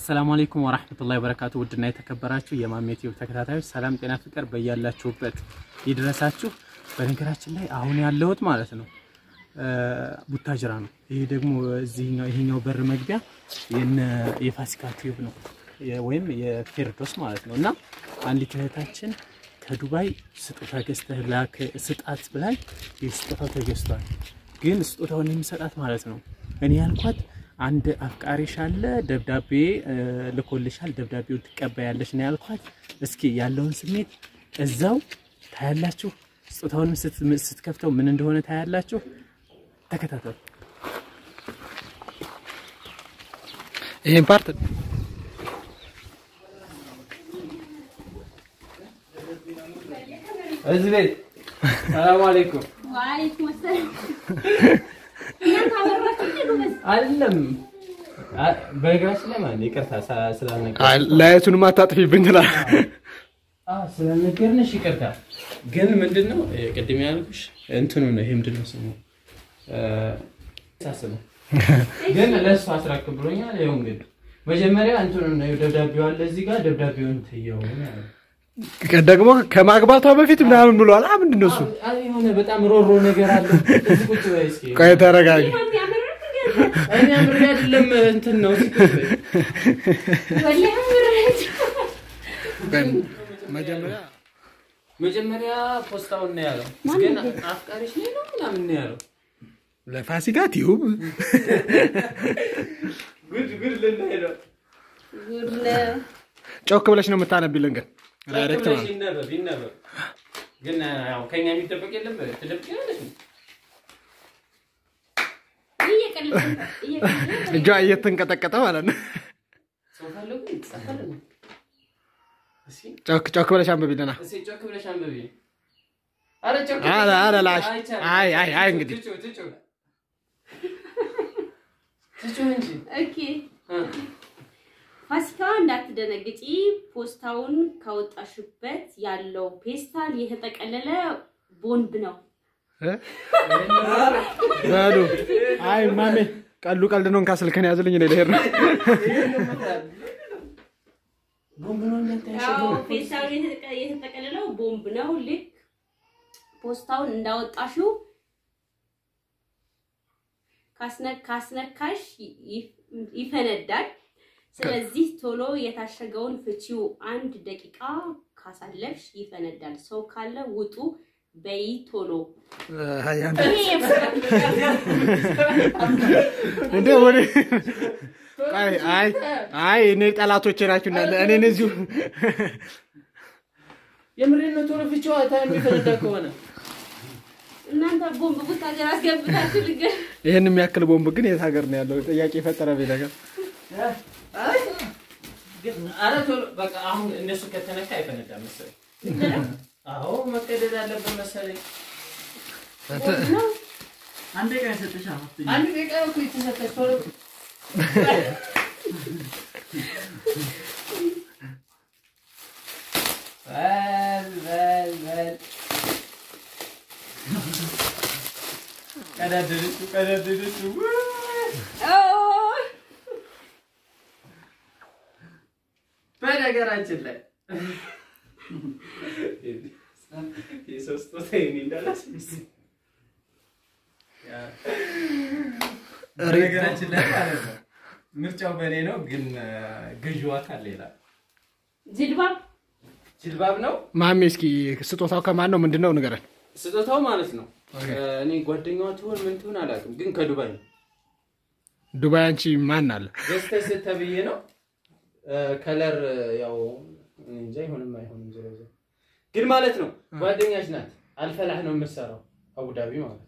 አሰላሙ አለይኩም ወራህመቱላሂ ወበረካቱ። ውድና የተከበራችሁ የማሜ ቲዩብ ተከታታዮች ሰላም፣ ጤና፣ ፍቅር በያላችሁበት ይድረሳችሁ። በነገራችን ላይ አሁን ያለሁት ማለት ነው ቡታጅራ ነው። ይሄ ደግሞ እዚህኛው ይሄኛው በር መግቢያ የነ የፋሲካ ቲዩብ ነው ወይም የፌርዶስ ማለት ነው። እና አንዲት እህታችን ከዱባይ ስጦታ ገዝተህ ላክ ስጣት ብላኝ ስጦታው ተገዝቷል። ግን ስጦታውን የሚሰጣት ማለት ነው እኔ ያልኳት አንድ አፍቃሪሽ አለ ደብዳቤ ልኮልሻል፣ ደብዳቤውን ትቀበያለሽ ነው ያልኳት። እስኪ ያለውን ስሜት እዛው ታያላችሁ። ስጦታውንም ስትከፍተው ምን እንደሆነ ታያላችሁ። ተከታተሉ። ይሄን ፓርት እዚህ ቤት ሰላም አለይኩም ወአለይኩም ሰላም። እናንተ አበራችሁ እንዴ ጎበዝ? አይደለም። በነገራችን ላይ ማለት ይቅርታ ስላልነገ ላየቱንም አታጥፊብኝ ትላል። ስላልነገርንሽ ይቅርታ። ግን ምንድን ነው ቅድም ያልኩሽ እንትኑ ነው። ይሄ ምንድን ነው ስሙ ሳስበው ግን ለእሱ አስራክብ ብሎኛል። ይኸው እንግዲህ መጀመሪያ እንትኑ ነው ደብዳቤው አለ እዚህ ጋር ደብዳቤውን ትየው ያለው ደግሞ ከማግባቷ በፊት ምናምን ብሏል። አ ምንድን ነው እሱ? አይ የሆነ በጣም ሮሮ ነገር አለ። እዚህ ቁጭ በይ እስኪ። ቆይ ተረጋጊ። ይሄን ያመረክ ግን እኔ አምሬ አይደለም እንትን ነው። እዚህ ቁጭ በይ። ወላሂ አመረክ። መጀመሪያ መጀመሪያ ፖስታውን ነው ያለው። ግን አፍቃሪሽ ነኝ ነው ምናምን ነው ያለው። ለፋሲካ ቲዩብ ጉድ ጉድ ልናይ ነው። ጉድ ነው። ጮክ ብለሽ ነው የምታነቢልን ግን ዳይሬክት ብለሽ ማለት ይነበብ ይነበብ። ግን ያው ከኛ የሚደበቅ የለም። ትደብቂያለሽ ነው እየቀለድክ ነው፣ እየቀለድክ ነው። እጇ እየተንቀጠቀጠ ማለት ነው። ሰው ካለው ግን ይጻፋል። እስኪ ጮክ ጮክ ብለሽ አንብቢልና እስኪ ጮክ ብለሽ አንብቢ። ኧረ ጮክ ኧረ ኧረ ላሽ አይቻልም። አይ አይ አይ እንግዲህ ትጩ ትጩ ትጩ እንጂ ኦኬ ፋሲካ እንዳትደነግጪ፣ ፖስታውን ካወጣሽበት ያለው ፔስታል የተጠቀለለ ቦንድ ነው። እ? በሉ አይ ማሜ ቀሉ ቀልድ ነው። እንካ ስልክህን ያዝልኝ እኔ ልሄድ ነው። ቦምብ ነው እናንተ ያው ያሸገው ፔስታሉ የተጠቀ- የተጠቀለለው ቦምብ ነው። ልክ ፖስታውን እንዳወጣሽው ካስነ- ካስነካሽ ይ- ይፈነዳል። ስለዚህ ቶሎ የታሸገውን ፍቺው። አንድ ደቂቃ ካሳለፍሽ ይፈነዳል። ሰው ካለ ውጡ በይ ቶሎ። አይ አንተ ይሄ እንዴ ወደ አይ አይ አይ እኔ ጠላቶቼ ናችሁ እናንተ እኔን እዚሁ የምሬን ነው። ቶሎ ፍቺዋ ታይም የሚፈነዳ ከሆነ እናንተ ቦምብ ቡት ሀገር አስገብታችሁ ልገር ይህን የሚያክል ቦምብ ግን የት ሀገር ነው ያለው? ጥያቄ የፈጠረብኝ ነገር ግን ኧረ ቶሎ በቃ አሁን እነሱ ከተነካ አይፈነዳም መሰለኝ። አዎ መቀደድ አለበት መሰለኝ። ነው። አንድ ደቂቃ እኮ የተሰጠች ቶሎ በል በል በል ቀዳደደችው ቀዳደደችው ኦ፣ በነገራችን ላይ የሰው ስጦታ የኔ እንዳላስመስል በነገራችን ላይ ማለት ነው ምርጫው በእኔ ነው፣ ግን ገዢው አካል ሌላ ጅልባብ ጅልባብ ነው። ማሜ እስኪ ስጦታው ከማን ነው ምንድን ነው ንገረን። ስጦታው ማለት ነው ኦኬ። እኔ ጓደኛዋ ትሆን ምን ትሆን አላውቅም፣ ግን ከዱባይ ነው ዱባይ አንቺ ማን አለ? ገዝተሽ ተብዬ ነው። ከለር ያው እኔ እንጃ ይሁንም አይሆንም ዞሮ ዞሮ ግን ማለት ነው ጓደኛሽ ናት። አልፈላህ ነው የምትሰራው አቡዳቢ ማለት ነው።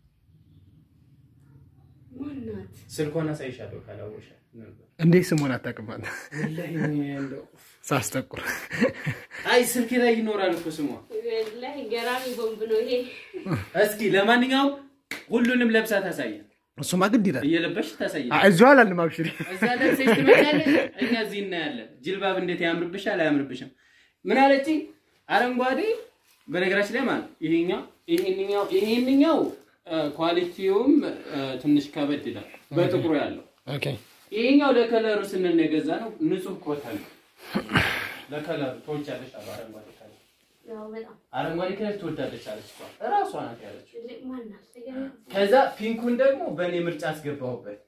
ማናት? ስልኳን አሳይሻለሁ ካላወቅሽ ነበር። እንዴት ስሙን አታውቅም? አንተ ወላሂ እኔ እንደው ሳስጠቁር አይ ስልክ ላይ ይኖራል እኮ ስሟ። ወላሂ ገራሚ ቦምብ ነው ይሄ። እስኪ ለማንኛውም ሁሉንም ለብሳ ታሳያል። እሱማ ግድ ይላል። እየለበሽ ታሳያል። አ- እዚሁ አላልንም። አብሽሪ እዛ ለብሰሽ ትመጫለሽ፣ እኛ እዚህ እናያለን። ጅልባብ እንዴት ያምርብሻል አያምርብሽም? ምን አለች? አረንጓዴ በነገራችን ላይ ማለት ይሄኛው ይሄንኛው ይሄንኛው ኳሊቲውም ትንሽ ከበድ ይላል። በጥቁሩ ያለው ኦኬ ይሄኛው ለከለሩ ስንል የገዛ ነው። ንጹህ ኮተን ለከለሩ ትወጃለሽ አሉ። አረንጓዴ ከለር ያው በጣም አረንጓዴ ከለር ትወዳለች አለች እሷ እራሷ ናት ያለችው። ትልቅ ማናት? ከዛ ፒንኩን ደግሞ በእኔ ምርጫ አስገባሁበት።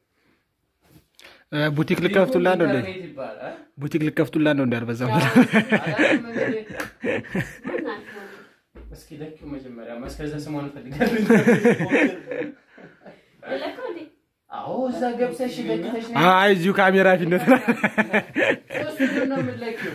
ቡቲክ ልከፍቱላ ነው እንዴ? ኢንተርኔት ይባላል። ቡቲክ ልከፍቱላ ነው እንዴ? አልበዛም? አላውቅም እንግዲህ። ማናት? እስኪ ለኪው መጀመሪያ እስከዛ ስሟን እፈልጋለሁ። ለካ እንዴ አዎ እዛ ገብተሽ ለክተሽ ነው አይ እዚሁ ካሜራ ፊት ነው። ሶስቱንም ነው የምትለኪው።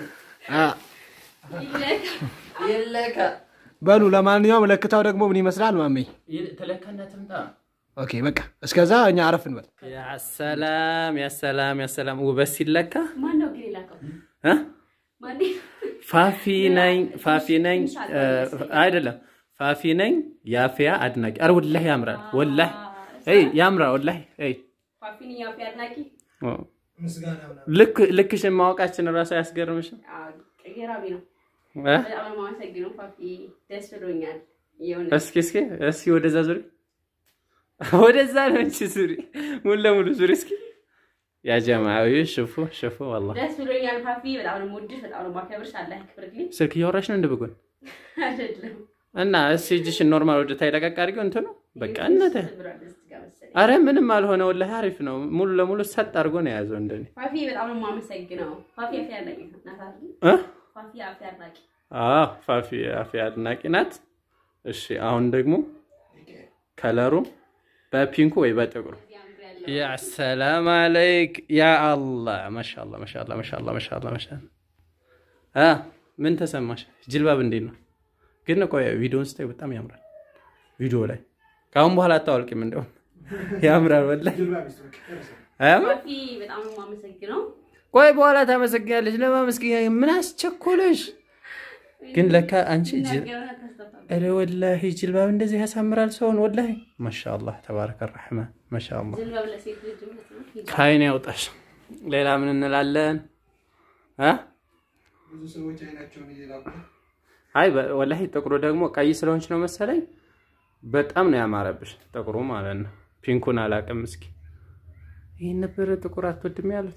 ይለካ ይለካ በሉ ለማንኛውም ለክታው ደግሞ ምን ይመስላል ማሜ? ተለካና ትምጣ። ኦኬ በቃ እስከዛ እኛ አረፍ እንበል። ያሰላም ያሰላም ያሰላም ውበት ሲለካ ማን ነው ግን የላከው? እ? ማን ፋፊ ነኝ ፋፊ ነኝ እ፣ አይደለም ፋፊ ነኝ የአፍያ አድናቂ። ኧረ ወላሂ ያምራል ወላሂ እይ ያምራል ወላሂ እይ ፋፊን ያው አድናቂ ኦ። ልክ ልክሽን ማወቃችን እራሱ አያስገርምሽም? ገራሚ ነው። እ? በጣም ነው የማመሰግነው ፋፊ፣ ደስ ብሎኛል። የሆነ እስኪ እስኪ እስኪ ወደዛ ዙሪ፣ ወደዛ ነው እንጂ ዙሪ፣ ሙሉ ለሙሉ ዙሪ እስኪ። ያ ጀማዊ ሽፉ ሽፉ ወላሂ ደስ ብሎኛል ፋፊ፣ በጣም ነው የምወድሽ፣ በጣም ነው የማከብርሽ። አላህ ያክብርልኝ። ስልክ እያወራሽ ነው እንደ በጎን አይደለም እና እስኪ እጅሽን ኖርማል ወደ ታይ ለቀቅ አድርጊው እንትኑ በቃ እናተ ብሏል እዚህ ጋር መሰለኝ። አረ ምንም አልሆነ ወላሂ አሪፍ ነው። ሙሉ ለሙሉ ሰጥ አድርጎ ነው የያዘው እንደኔ ፋፊ በጣም ነው የማመሰግነው። ፋፊ አፌ አድናቂ ናት አይደል? እ? ፋፊ አፌ አድናቂ አዎ ፋፊ አፊ አድናቂ ናት። እሺ አሁን ደግሞ ከለሩ በፒንኩ ወይ በጥቁሩ ያ ሰላም አለይክ ያ አላህ ማሻአላ ማሻአላ ማሻአላ ማሻአላ ማሻአላ አ ምን ተሰማሽ? ጅልባብ እንዴት ነው ግን? ቆይ ቪዲዮውን ስታይ በጣም ያምራል። ቪዲዮ ላይ ከአሁን በኋላ አታወልቂም፣ እንደውም ያምራል ወላሂ አያምር? ፋፊ በጣም ነው የማመሰግነው። ቆይ በኋላ ታመሰግኛለች። ለማመስገኛ ምን አስቸኮለሽ? ግን ለካ አንቺ ጅል ነገሩን አታስተፋ ኧረ ወላሂ ጅልባብ እንደዚህ ያሳምራል ሰውን ወላሂ ማሻአላህ ተባረከ ረሕማን ማሻአላህ ዝልባብ ለሴት ልጅ ማለት ነው። ከአይን ያውጣሽ። ሌላ ምን እንላለን? አ ብዙ ሰዎች አይናቸውን እየላቁ አይ በ- ወላሂ ጥቁሩ ደግሞ ቀይ ስለሆንች ነው መሰለኝ በጣም ነው ያማረብሽ ጥቁሩ ማለት ነው። ፒንኩን አላውቅም። እስኪ ይህን ነበር ጥቁር አትወድም ያሉት።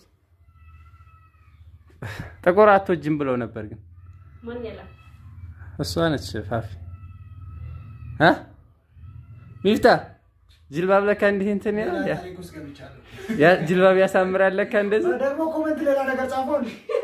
ጥቁር አትወጅም ብለው ነበር ግን ማን ያላ እሷ ነች ፋፊ አ ሚፍታ ጅልባብ ለካ እንዲህ እንትን ይላል ያ- ታሪክ ውስጥ ገብቻለሁ። ያ ጅልባብ ያሳምራል ለካ እንደዚህ ደግሞ ኮመንት ሌላ ነገር ጻፈው።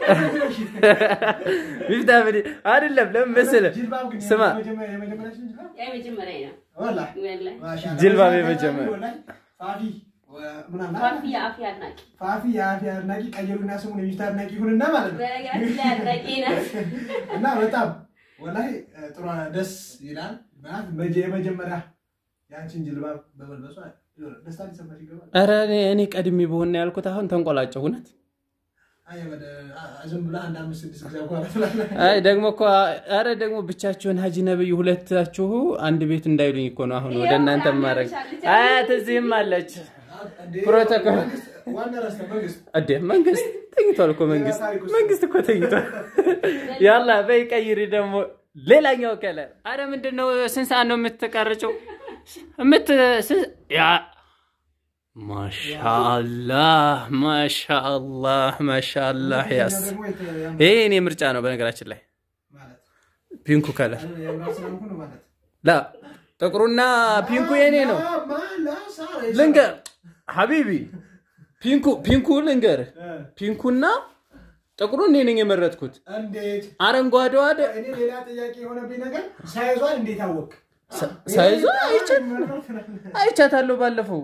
ሚፍታ ምን አይደለም ለምን መሰለህ ጅልባብ ግን ስማ የመጀመሪያ የመጀመሪያችን ጅልባብ ያ መጀመሪያ ነው። ወላሂ ወላሂ ማሻአላህ። ጅልባብ የመጀመሪያ ወላሂ ፋፊ ወ- ምናምን ፋፊ የአፌ አድናቂ ፋፊ የአፊ አድናቂ ቀየሩና ስሙን የሚፍታ አድናቂ ይሁንና ማለት ነው። በነገራችን ላይ አድናቂ ናት። እና በጣም ወላሂ ጥሩ ደስ ይላል። ማለት መጀ- የመጀመሪያ የአንቺን ጅልባብ በመልበሷ የሆነ ደስታ ሊሰማሽ ይገባል። ኧረ እኔ እኔ ቀድሜ በሆነ ያልኩት አሁን ተንቆላጨው እውነት አይ ወደ አ- ዝም ብለህ አንድ አምስት ስድስት ጊዜ በኋላ ትላለህ። አይ ደግሞ እኮ ኧረ ደግሞ ብቻችሁን ሀጂ ነብይ ሁለታችሁ አንድ ቤት እንዳይሉኝ እኮ ነው አሁን ወደ እናንተ ማድረግ አያት እዚህም አለች እንዴ፣ ፕሮቶኮል መንግስት- ዋና ረስተህ መንግስት እዴ መንግስት ተኝቷል እኮ መንግስት መንግስት እኮ ተኝቷል ያላ በይ ቀይሪ ደግሞ ሌላኛው ከለር አረ ምንድን ነው ስንት ሰዓት ነው የምትቀርጨው የምት ስንት- ያ ማሻአላህ ማሻአላህ ማሻአላህ ያስ ደግሞ የተ- ያም- ይሄ እኔ ምርጫ ነው በነገራችን ላይ ማለት ፒንኩ ከለር የምራት ስለሆንኩ ነው ማለት ላ ጥቁሩና ፒንኩ የኔ ነው ማ- ማ- ላ- ሳራ የሰራ- ልንገር ሀቢቢ ፒንኩ ፒንኩ ልንገር እ፣ ፒንኩና ጥቁሩ እኔ ነኝ የመረጥኩት እንዴት አረንጓዴዋ ደ እኔ ሌላ ጥያቄ የሆነብኝ ነገር ሳይዟን እንዴት አወቅ? ሳይዟ አይቻት አይቻታለሁ ባለፈው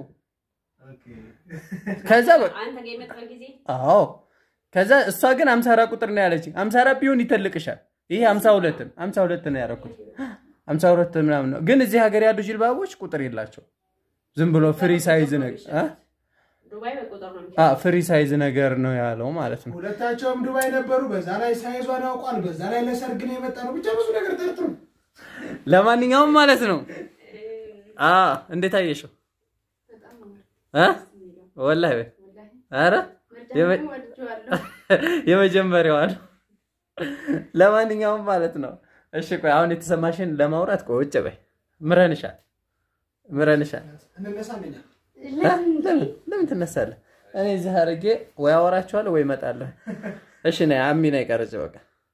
ከዛ በ- አንተ ጋር የመጣው ጊዜ አዎ ከዛ እሷ ግን አምሳ አራት ቁጥር ነው ያለችኝ አምሳ አራት ቢሆን ይተልቅሻል ይሄ አምሳ ሁለት ነው አምሳ ሁለት ነው ያደረኩት አምሳ ሁለት ምናምን ነው ግን እዚህ ሀገር ያሉ ጅልባቦች ቁጥር የላቸው ዝም ብሎ ፍሪ ሳይዝ ነገር አ? ዱባይ በቁጥር ነው አ ፍሪ ሳይዝ ነገር ነው ያለው ማለት ነው ሁለታቸውም ዱባይ ነበሩ። በዛ ላይ ሳይዟን ያውቋል። በዛ ላይ ለሰርግ ነው የመጣ ነው። ብቻ ብዙ ነገር ጠርጥሩ። ለማንኛውም ማለት ነው አ እንዴት አየሽው አ ወላሂ በይ ኧረ የመ- የመጀመሪያዋ ነው ለማንኛውም ማለት ነው እሺ ቆይ አሁን የተሰማሽን ለማውራት ቆይ ውጭ በይ ምረንሻል ምረንሻል እንነሳ አንደኛ አ? ለምን ለምን ትነሳለህ እኔ እዚህ አድርጌ ወይ አወራችኋለሁ ወይ እመጣለሁ። እሺ ነይ አሚ ነይ ቀርጭ በቃ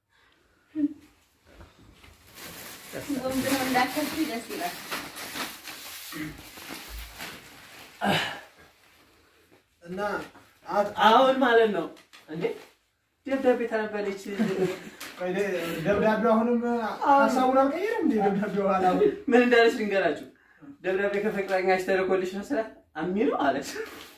ቦምብ ነው እንዳከልኩ ደስ ይላል። እና አት- አሁን ማለት ነው እንዴ ደብዳቤ ታነበለች። ቆይ ደ- ደብዳቤው አሁንም ሀሳቡን አልቀየረም እንዴ? ደብዳቤው አላው ምን እንዳለች ልንገራችሁ። ደብዳቤ ከፍቅረኛሽ ተልኮልሽ ነው ስላት አሚ ነው አለች።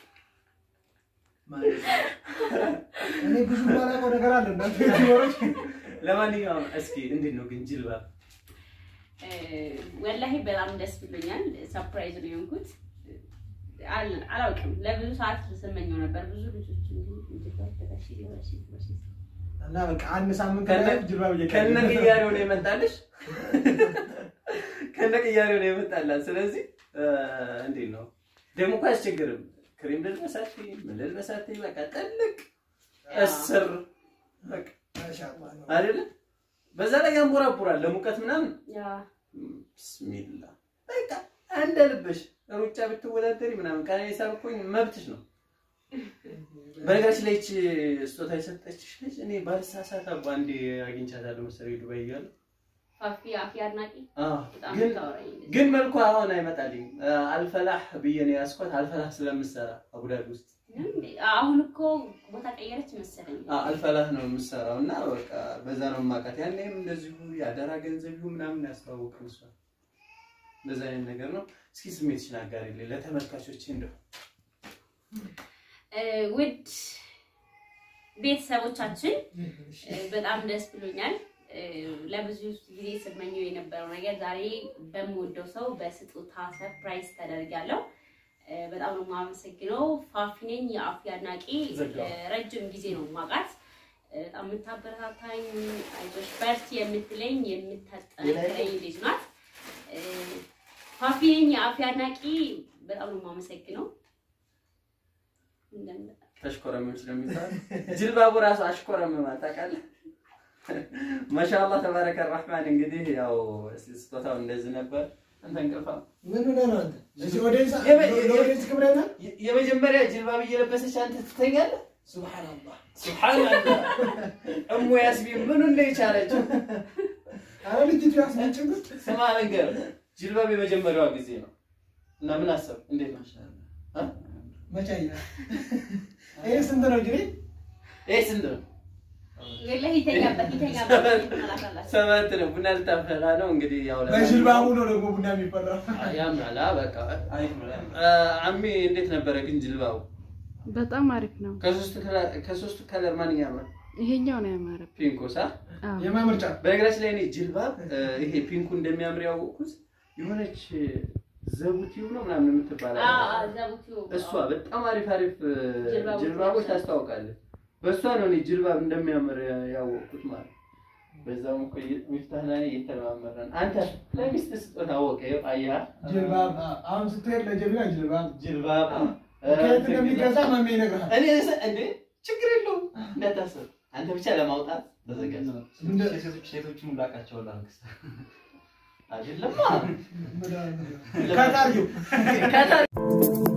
እኔ ብዙ ማላውቀው ነገር አለ እናንተ ዩቲዩበሮች ለማንኛውም እስኪ እንዴት ነው ግን ጅልባብ እ፣ ወላሂ በጣም ደስ ብሎኛል። ሰርፕራይዝ ነው የሆንኩት። አል- አላውቅም ለብዙ ሰዓት ስመኘው ነበር። ብዙ ልጆች እና በቃ አንድ ሳምንት ከነ- ላይ ጅልባብ ከነ እየቀየረ ቅያሬው ነው የመጣልሽ፣ ከነ ቅያሬው ነው የመጣላት። ስለዚህ እ፣ እንዴት ነው ደግሞ እኮ አያስቸግርም። ክሬም ልልበሳት ምን ልልበሳት በቃ ጥልቅ እስር በቃ ማሻአላህ ነው። አይደለ? በዛ ላይ ያንቦራቡራል ለሙቀት ምናምን ያ ብስሚላ በቃ እንደ ልብሽ ሩጫ ብትወዳደሪ ምናምን ቀነኒሳ ብኮኝ መብትሽ ነው። በነገራችን ላይ ይህች ስጦታ የሰጠችሽ ልጅ እኔ ባልሳሳት አባ አንዴ አግኝቻታለሁ መሰለኝ ዱባይ እያለሁ። ፋፊ አፊ አድናቂ አዎ፣ በጣም ግን ታወራኝ ግን መልኳ አሁን አይመጣልኝ። አልፈላህ ብዬ ነው ያስኳት። አልፈላህ ስለምሰራ አቡዳቢ ውስጥ አሁን እኮ ቦታ ቀየረች መሰለኝ። አዎ፣ አልፈላህ ነው የምሰራው እና በቃ በዛ ነው የማውቃት። ያኔም እንደዚሁ የአደራ ገንዘብ ይሁን ምናምን ያስተዋወቅን እሷ እንደዛ አይነት ነገር ነው። እስኪ ስሜትሽን አጋሪልኝ ለተመልካቾች እንደው እ፣ ውድ ቤተሰቦቻችን እ፣ በጣም ደስ ብሎኛል። እ፣ ለብዙ ጊዜ ስመኘው የነበረው ነገር ዛሬ በምወደው ሰው በስጦታ ሰርፕራይዝ ተደርጊያለሁ። እ፣ በጣም ነው የማመሰግነው። ፋፊ ነኝ የአፊ አድናቂ። ዘጋው። እ፣ ረጅም ጊዜ ነው የማውቃት። እ፣ በጣም የምታበረታታኝ አይዞሽ በርቺ የምትለኝ የምታጠነክረኝ ልጅ ናት። እ፣ ፋፊ ነኝ የአፊ አድናቂ። በጣም ነው የማመሰግነው። እንደምን- ተሽኮረመም ስለሚባል ጅልባቡ ራሱ አሽኮረመም ታውቃለህ። ማሻአላህ ተባረከ ረህማን። እንግዲህ ያው ስጦታው እንደዚህ ነበር። አንተ እንቅልፋ ምን ሆነህ ነው አንተ? እዚህ ኦዲየንስ የበ- ለኦዲየንስ ክብረና የ- የመጀመሪያ ጅልባብ እየለበሰች አንተ ትተኛለህ። ሱብሃንአላህ ሱብሃንአላህ እሙ ያስቢን ምን እንደ የቻለችው አረ ልጅቱ ያስነጭብት ስማ ነገር ጅልባብ የመጀመሪያዋ ጊዜ ነው እና ምን አሰብ እንዴት ነው እ? መቻያ ይሄ ስንት ነው እንግዲህ? ይሄ ስንት ነው? ወላሂ ይተኛበት ይተኛበት አላሳላችሁ ሰባት ነው። ቡና ልታፈላ ነው እንግዲህ ያው ለማንኛውም- በጅልባቡ ነው ደግሞ ቡና የሚፈላው። ያምራል። አ በቃ አሪፍ ነው። አሚ እንዴት ነበረ ግን ጅልባቡ? በጣም አሪፍ ነው። ከሶስቱ ከለር ከሶስቱ ከለር ማንኛው ያምራል? ይሄኛው ነው ያማረብኝ። ፒንኩ ሳ አዎ የማምርጫ በነገራችን ላይ እኔ ጅልባብ እ፣ ይሄ ፒንኩ እንደሚያምር ያወቅኩት የሆነች ዘቡቲው ነው ምናምን የምትባል አለች። ዘቡቲው እሷ በጣም አሪፍ አሪፍ እ፣ ጅልባቦች ጅልባቦች ናቸው። ታስታውቃለች። በእሷ ነው እኔ ጅልባብ እንደሚያምር ያወቅኩት ማለት ነው። በዛውም እኮ ሚፍታህ ላይ እየተለማመረን አንተ ለሚስት ስጦታ አወቀ አያ ጅልባብ አሁን ስትሄድ ለጀሚላ ጅልባብ ጅልባብ ከየት እንደሚገዛ ማሜ ይነግርሃል። እኔ እንዴ ችግር የለውም እንዳታስብ። አንተ ብቻ ለማውጣት ተዘጋጅ። እንደ- ሴቶችን ሁሉ አውቃቸዋለሁ። አንክስታ አይደለማ ከታርጊው ከታ